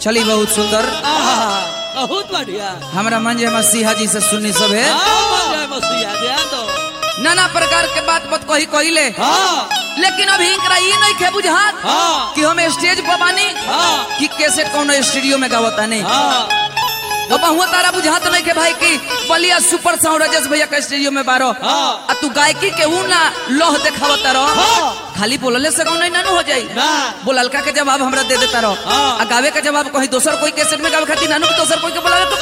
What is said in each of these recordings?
चली बहुत सुंदर आहा, बहुत बढ़िया हमरा मन जे मसीहा जी से सुननी सब है हाँ, जय मसीहा ध्यान दो नाना प्रकार के बात बात कही कहिले हाँ लेकिन अभी इनकरा ये नहीं खे बुझात हाँ कि हम स्टेज पर बानी हाँ कि कैसे कौन स्टूडियो में गावता नहीं हाँ अब हुआ तारा बुझात नहीं के भाई कि बलिया सुपर साउंड राजेश भैया के स्टूडियो में बारो हाँ। आ तू गायकी के ऊ ना लोह देखावता रहो हाँ। खाली बोलले से कौन नहीं हो जाई ना बोललका के जवाब हमरा दे देता रहो हाँ। आ गावे के जवाब कहीं दोसर कोई कैसेट में गावे खातिर नानू के दोसर कोई के बोलावे तो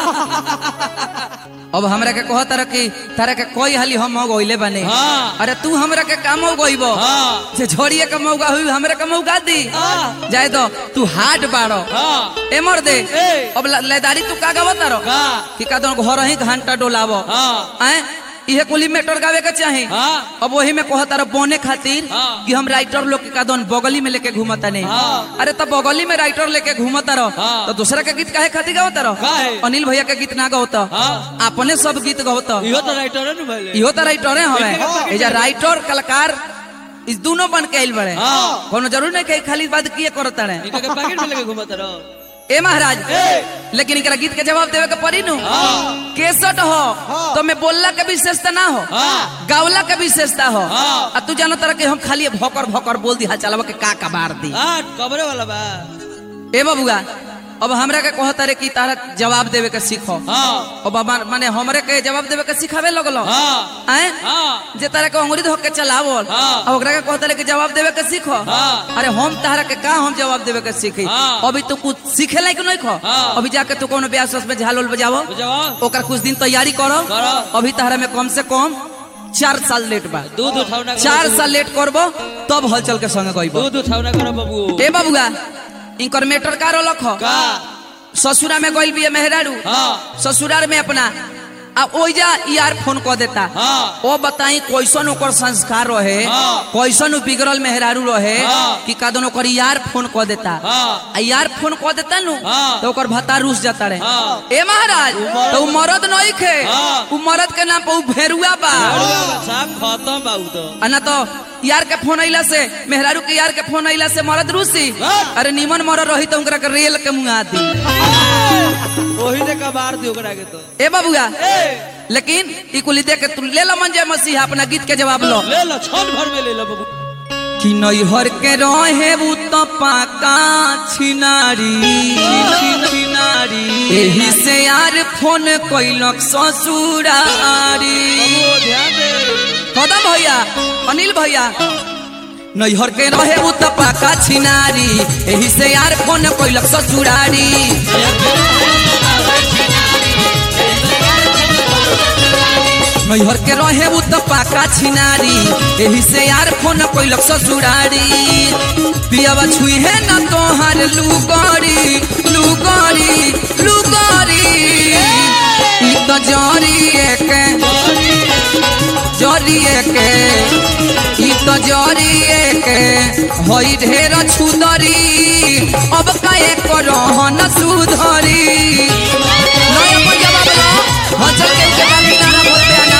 पड़ी अब हमरा के कह तारा कि तारा के कोई हाली हम हो गइले बने हाँ। अरे तू हमरा के काम हो गइबो हाँ जे झोड़िए के मौका हुई हमरा के मौका दी हाँ। जाए दो तू हाट बाड़ो हाँ ए मर दे ए। अब ल- लेदारी तू का गावत रहो का कि का दोन घर ही घंटा डोलावो हाँ हैं इहे कुली मेटर गावे के चाही हाँ अब वही में कहता रहो बोने खातिर हाँ। कि हम राइटर लोग के कादन बगली में लेके घूमता नहीं हाँ। अरे तब बगली में राइटर लेके घूमता रहो हाँ। तो दूसरा के गीत काहे खातिर गावता रहो काहे? अनिल भैया के गीत ना गावता हाँ। अपने सब गीत गावता इहो तो राइटर है ना भले इहो तो राइटर इनके हवे पाकिट एजा में- राइटर कलाकार इस दोनों बन के आइल बड़े हाँ। कोनो जरूर नहीं कि खाली बात किए करता रहे इनका के पैकेट में लेके घूमत रहो ए महाराज ए लेकिन इनकरा गीत के जवाब देवे के पड़ी नु हाँ केसट हो तो मैं बोलला के विशेषता ना हो हाँ गावला के विशेषता हो हाँ। आ तू जानो तरह के हम खाली भोकर भोकर बोल दी हाल चलावा के का का बार दी हाँ कबरे वाला बा ए बबुआ अब हमरा के कहता रे कि तारा जवाब देवे के सीखो हाँ अब हमार- माने हमरे के जवाब देवे के सिखावे लगलो हाँ हैं हाँ जे तारा के अंगुरी धोके चलावल हाँ। अब ओकरा के कहता रे कि जवाब देवे के सीखो हाँ। अरे हम तारा के का हम जवाब देवे के सीखी हाँ। अभी तू कुछ सीखे लायक नहीं खो हाँ। अभी जाके तू कोनो ब्याह सस में झाल उल बजावो जवाब ओकर कुछ दिन तैयारी करो करो। अभी तारा में कम से कम चार साल लेट बा दूध उठावना करो चार बबू। साल लेट करबो तब हलचल के संगे गइबो दूध उठावना करो बाबू ए बाबुआ इनकर मेटर का रोलक हो का ससुरा में गइल बिया मेहरारू हाँ ससुरार में अपना आ ओइजा यार फोन कर देता हाँ ओ बताई कैसन ओकर संस्कार रहे हाँ। कैसन उ बिगड़ल मेहरारू रहे हाँ। कि कादन ओकर यार फोन कर देता हाँ आ यार फोन कर देता नु हाँ। तो ओकर भत्ता रूस जाता रहे हाँ। ए महाराज मर्द- तो उ मरद नहीं खे हाँ। उ मरद के नाम पे उ भेरुआ बा साहब खत्म बाबू तो आ ना तो यार के फोन अइला से मेहरारू के यार के फोन अइला से मरद रूसी हाँ। अरे निमन मरद रही तो उनकरा के रेल के मुंगा दी वही ने कबार दी ओकरा के तो ए बाबुआ ए लेकिन ई कुली देख के तू ले लो मन जय मसीहा अपना गीत के जवाब लो ले लो छन भर में ले लो बाबू कि नैहर के रहे उ तो पाका छिनारी छिनारी एही से यार फोन कैलक ससुरारी बाबू ध्यान दे कदम भैया अनिल भैया नैहर के रहे उ तो पाका छिनारी एही से यार फोन कैलक ससुरारी नैहर के रहे उ तो पाका छिनारी एही से यार फोन कैलक ससुरारी पियावा छुई है न तोहार लुगरी लुगरी लुगरी ई तो जरिए के जरिए के ई तो जरिए के होई ढेर छुदरी अब काहे करो न सुधरी नया पर जवाब लो हजर के के बाकी नारा बोल पे आना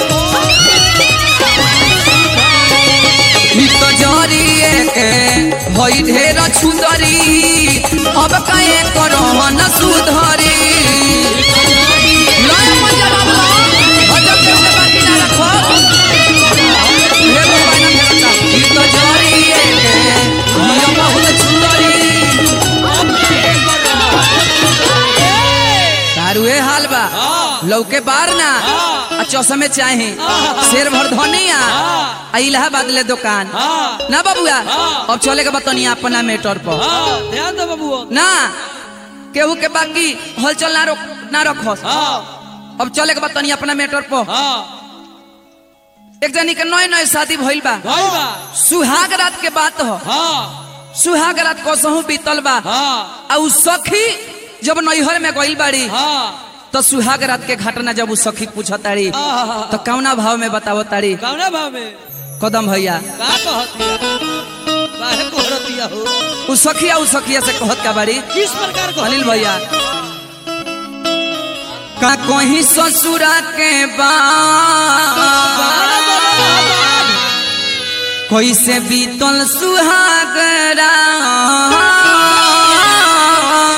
ई तो जरिए के होई ढेर छुदरी अब काहे करो न सुधरी नया पर जवाब लो हजर के के बाकी नारा खो हे भगवान मेरा ई तो जरिए के होई बहुत छुदरी तारू ए हाल बा हाँ लौके बार ना हाँ। आ चौसमे चाहे हाँ। शेर भर धनिया हाँ आ इलाहाबाद ले दुकान हाँ ना बबुआ हाँ। अब चले के बतनी अपना मेटर पर हाँ ध्यान दो बाबू ना केहू के बाकी हलचल ना रोक ना रखो हाँ अब चले के बतनी अपना मेटर पर हाँ एक जनी के नए नए शादी भइल बा भाई बा सुहाग रात के बात हो हाँ सुहाग रात कसहू बीतल बा हाँ आ उ सखी जब नैहर में गइल बाड़ी हाँ तो सुहाग रात के घटना जब उ सखी पूछताड़ी आहा। तो कौना भाव में बतावो ताड़ी कौना भाव में कदम भैया का कहतिया काहे कोहरतिया हो उ सखिया उ सखिया से कहत का बाड़ी किस प्रकार को अनिल भैया का कहीं ससुरा के बाद कैसे बीतल सुहागरा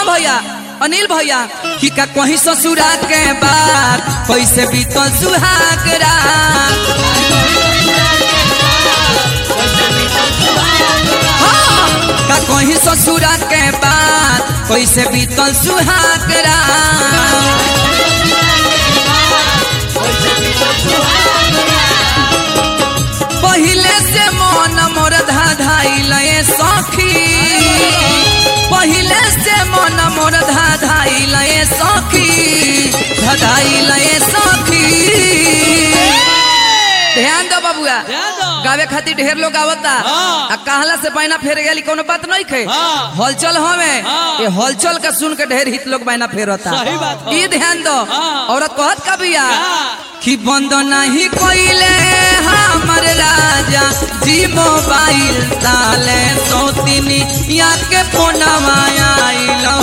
कदम भैया अनिल भैया कि का कहीं ससुरा के बाद कैसे बीतल सुहाग रात हाँ, का कहीं ससुरा के बाद कैसे बीतल सुहाग रात पहिले से मन मोर धाधाइल ए सखी पहिले से मन मोर धाधाइल ए सखी धाधाइल ए सखी ध्यान दो बबुआ ध्यान दो। गावे खातिर ढेर लोग आवता हाँ। आ कहला से बैना फेर गेली कोनो बात नहीं खे हाँ। हलचल हमें हाँ। ये हलचल का सुन के ढेर हित लोग बैना फेरता सही बात हो। ई ध्यान दो हाँ। औरत कहत का बिया हाँ। कि बंद नहीं कोइले हमर राजा जी मोबाइल ताले सोतिनी या के फोनवा आइलो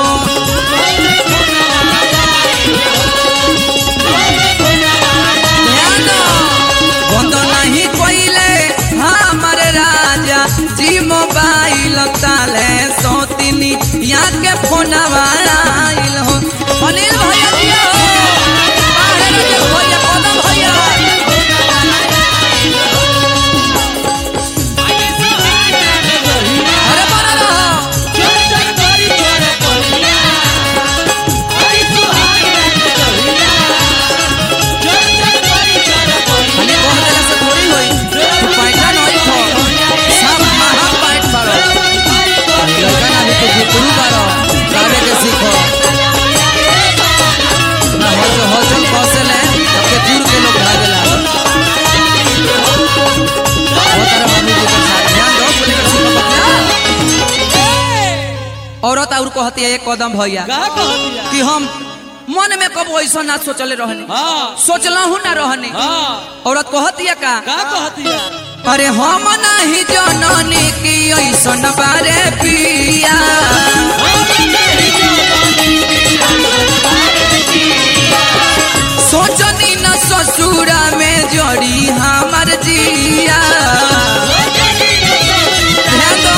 ध्यान दो। बंद नहीं कोइले हमर राजा जी मोबाइल ताले सोतिनी या के फोनवा आइलो अनिल भैया दिया बाहर रखे भैया कदम भैया अरे बना रहो खाली कह देला से थोड़ी होई तू पैसा नहीं खो सब महा पैट पड़ो लड़का ना भी तो गुरु बारो गावे के सीखो ना हो जो हो जो कौशल है सबके दूर के लोग भागेला वो तारा मम्मी जी के साथ ध्यान दो बोले के सीखो बच्चा औरत और कहती है एक कदम भैया कि हम मन में कब ऐसा ना सोचले रहने सोचला हूँ ना रहने औरत कहती है का अरे हम नहीं जननी की ऐसन बारे पिया सोचनी न ससुरा में जड़ी हमार जिया ध्यान दो।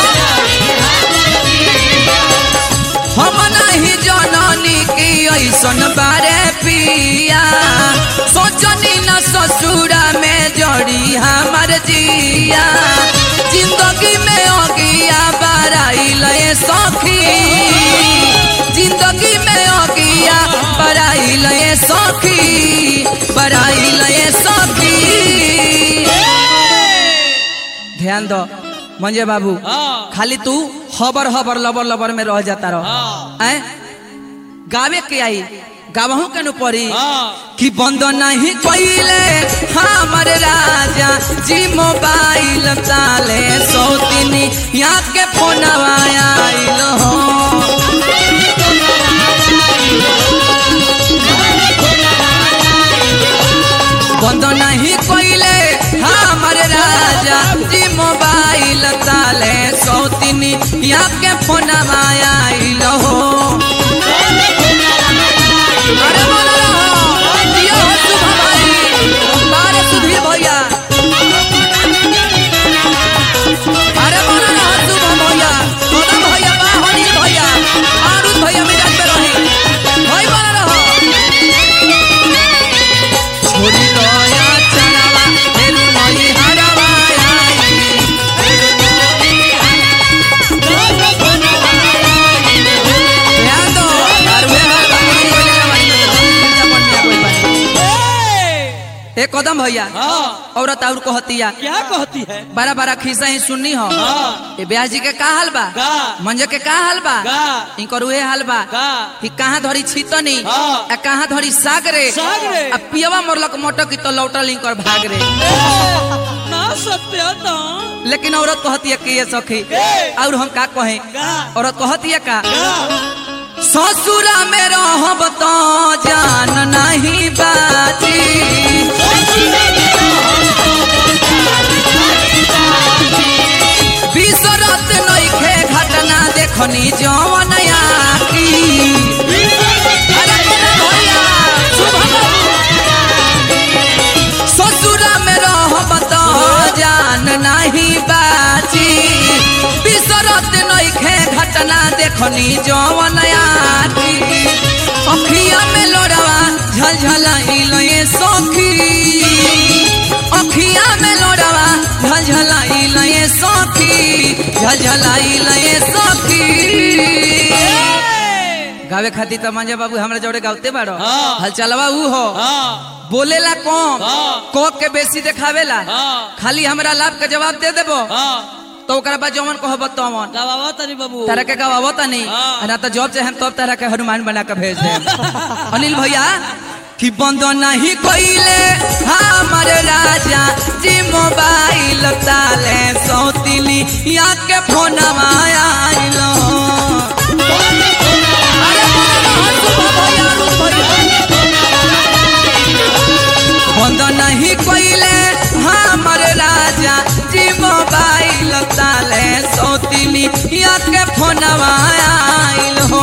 हम नहीं जननी की ऐसन बारे पिया सोचनी न ससुरा में जड़ी हमार जिया जिंदगी में अगिया बराइल ए सखी जिंदगी में अगिया बराइल ए सखी बराइल ए सखी ध्यान दो मंजे बाबू खाली तू हबर हबर लबर लबर में रह जाता रहो हैं गावे के आई गावहू के नु पड़ी कि बंद नहीं कोइले हमर राजा जी मोबाइल ताले सौतिनी यहाँ के फोनवा आइल हो बंद नहीं कोइले हमर राजा जी मोबाइल ताले सौतिनी यहाँ के फोनवा आइल हो अरे बोलो रहो, जियो हो शुभ भाई, बारे सुधीर भैया अरे बोलो रहो, शुभ भैया, कदम भैया, बाहरी भैया, आरुष भैया मिजाज पे रही। भाई बोलो रहो। छोड़ी दया चनावा, फेरू नई हरवा आई। ध्यान दो, और वे हर बात कोई लेना वाली नहीं, दुनिया बनिया कोई बनी। ए कदम भैया औरत और कहतिया क्या कहती है बड़ा बड़ा खिस्सा ही सुननी हो हाँ। ए ब्याह जी के का हाल बा का? मंजे के का हाल बा का? इनकर उहे हाल बा का? कि कहाँ धरी छीतनी हाँ। आ कहाँ धरी साग रे साग रे। आ पियवा मोरलक मोटक की तो लौटल इनकर भाग रे ना सत्य तो लेकिन औरत कहती है कि ये सखी ए। और हम का कहें का? औरत कहती है का का? ससुरा में रहब तो जान नहीं बाजी बिसरत नइखे घटना देखनी जवन आकी अरे बोला भैया, शुभ ससुरा में रहब तो जान नहीं बाजी बिसरत नइखे घटना ना देखनी जवन आखी अखिया में लोड़वा झलझलाइल ये सखी अखिया में लोड़वा झलझलाइल ये सखी झलझलाइल ये सखी गावे खातिर तो मंजे बाबू हमरा जोड़े गावते बाड़ो हाँ। हल चलवा ऊ हो हाँ बोलेला कम हाँ। कोक के बेसी देखावेला हाँ खाली हमरा लाभ के जवाब दे देबो हाँ तो ओकरा बाद जवन कहब तवन गवावा तनी बाबू तारा के गवावो त नहीं हाँ। ना तो जॉब से हम तब तारा के हनुमान बना के भेज दे अनिल भैया कि बंद नहीं कइले हमर राजा जी मोबाइल ताले सौतिली या के फोनवा आइलो अरे भैया, भैया। बंद नहीं कइले हमर राजा जी मोबाइल ताले सौतिली या के फोनवा आइल हो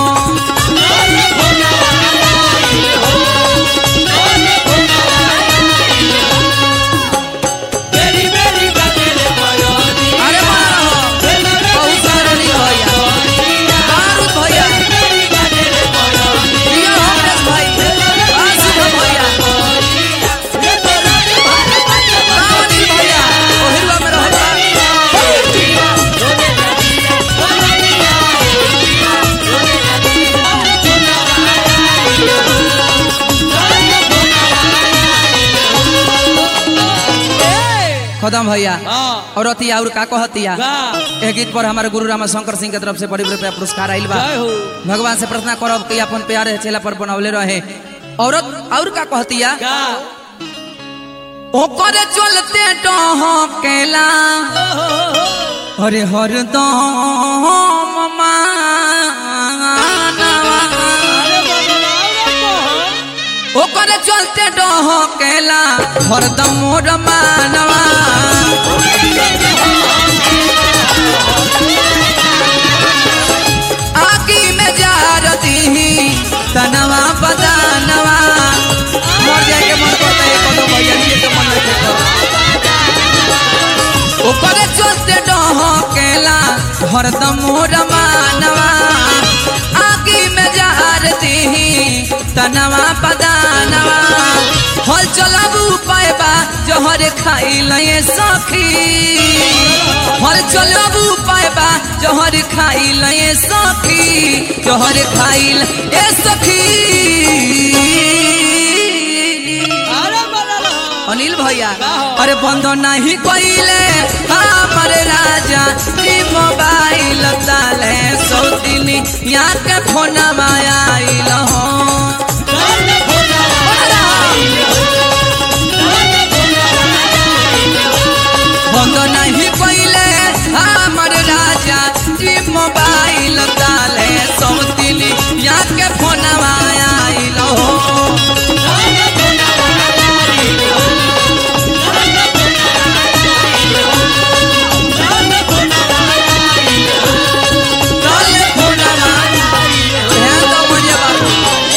बेरी बेरी बजेले बयोनी अरे मारा हो बहुत सारा नहीं भैया मारू भैया बेरी बजेले बयोनी प्रिय होमरेश भाई आसिफ भैया रावणी भैया ओहिरवा में रहता खदम भैया हाँ और अतिया और का कहतिया गा ए गीत पर हमारे गुरु रामा शंकर सिंह के तरफ से बड़ी बड़ी पुरस्कार आइल बा जय हो भगवान से प्रार्थना करब कि अपन प्यारे चेला पर बनौले रहे औरत और का कहतिया गा ओकर चलते डहकेला अरे हरदम मानवा अरे बाबा अरे ओकर चलते डहकेला हरदम मोर मानवा आगी में जार दीही तनवा बदानवा मर जाए के मन करता है कदम भैया लिए के मन नहीं करता ऊपर चलते डहकेला हरदम मोर मानवा आगी में जार दीही तनवा बदानवा हल चलाबू पाएबा जहर खाई लए सखी हल चलाबू पाएबा जहर खाई लए सखी जहर खाई ए सखी अरे बड़ा अनिल भैया का हो? अरे बंद नहीं कइले हमर राजा जी मोबाइल ताले सौतिनी यहाँ के फोनवा आइल हो बंद नहीं कइले हमर राजा जी मोबाइल ताले सौतिनी यहाँ के फोनवा आइल हो ताले फोनवा ध्यान दो मुझे बाबू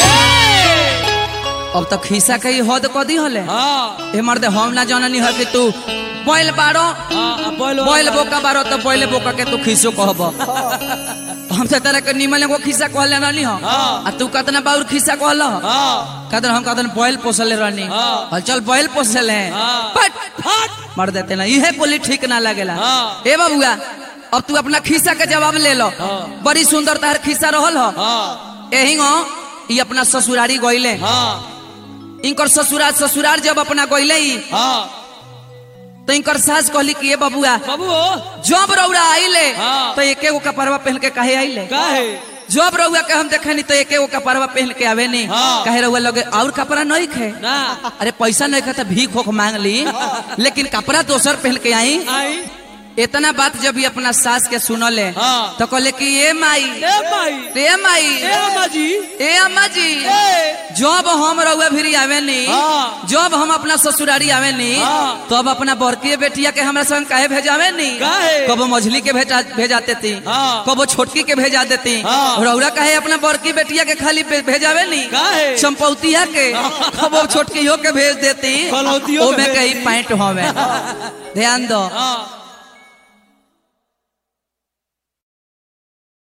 अब तक खिस्सा कही हद कदी हले हाँ ए मर्दे हम ना जाननी है कि तू बैल बारो हाँ बोलो बैल बोका बारो तो बैल बोका के तू खिस्सो कहब हमसे तरह के निमल एगो खिस्सा कहले रहनी हो हाँ। आ तू कतना बाउर खिस्सा कहल हाँ कदन हम कदन बैल पोसले रहनी हाँ। और चल बैल पोसले हाँ। पट फट मर देते ना इहे बोली ठीक ना लगेला हाँ। ए बाबुआ अब तू अपना खिस्सा के जवाब ले लो हाँ। बड़ी सुंदर तार खिस्सा रहल हो हाँ एही गो ई अपना ससुरारी गइले हाँ इनकर ससुराल ससुराल जब अपना गइले ई, हाँ तो इनकर सास कहली कि ए बबुआ बाबू जब रौरा आइले हाँ। तो एके गो कपड़वा पहन के काहे आइले का है जब रउआ के हम देखनी तो एके गो कपड़वा पहन के आवे नहीं हाँ। कहे रउआ लगे और कपड़ा नहीं खे ना अरे पैसा नहीं खे तो भीख होख मांग ली लेकिन कपड़ा दोसर पहन के आई आई इतना बात जब ये अपना सास के सुनले हाँ। तो कहले कि ए माई ए माई ए माई ए अम्मा जी ए अम्मा जी ए जब हम रउआ भी आवे नी हाँ। जब हम अपना ससुरारी आवे नी हाँ। तब अपना बड़की बेटिया के हमरा संग काहे भेजावे नी काहे? कबो मझली के भेजा भेजाते थी हाँ। कबो छोटकी के भेजा देती हाँ। रउरा काहे अपना बड़की बेटिया के खाली भे- भेजावे नी काहे? चंपौतिया के कबो छोटकियो के भेज देती कलौतियो के ओमे भेज कहीं दी। पैंट होवे ध्यान दो हाँ